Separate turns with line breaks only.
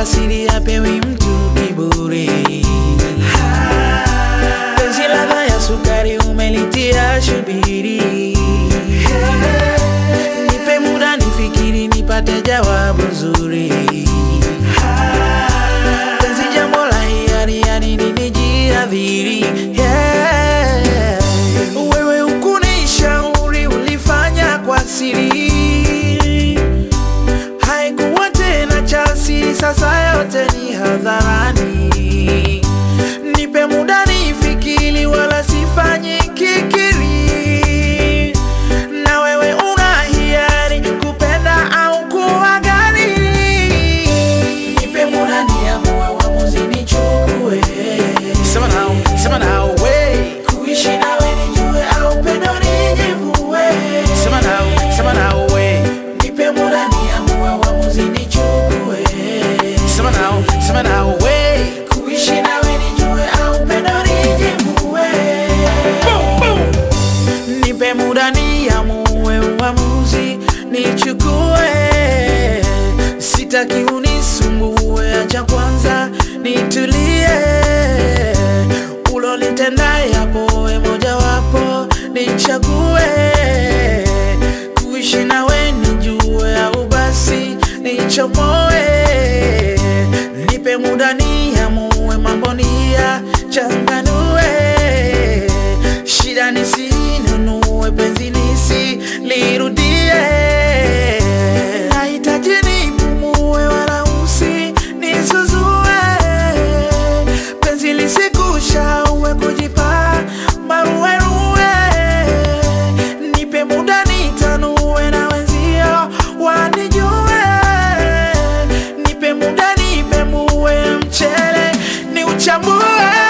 wala siri hapewi mtu kiburi. Penzi ladha ya sukari umelitia shubiri. Nipe muda nifikiri, nipate jawabu zuri. Penzi jambo la hiari, yani ninijiadhiri. Yeah. Wewe ukunishauri, ulifanya kwa siri haikuwa tena cha siri, sasa yote ni hadharani. Nipe muda nifikiri, wala sifanyi kikiri, na wewe una hiari kupenda au kuwa gani. Nipe muda niamue, uamuzi nichukue. Sema nao, sema nao, we. Kuishi nawe nijue au pendo nijivue. Sema nao, sema nao, we. Nipe muda niamue, uamuzi nichukue. Sema nao, sema nao, we. Kuishi nawe nijue au pendo nijivue. Boom, boom. Nipe muda niamue, uamuzi nichukue. Sitaki unisumbue, acha kwanza nitulie. Ulolitenda yapo, we mojawapo nichague. Kuishi nawe nijue, au basi nichomoe. Nipe muda niamue, mambo niyachanganue. Shida nisinunue, penzi nisilirudie. Nahitaji nipumue, wala usinisuzue. Penzi lisikushaue, kujipa maruweruwe. Nipe muda nitanue, na wenzio wanijue. Nipe muda nipemue, mchele ni uchambue.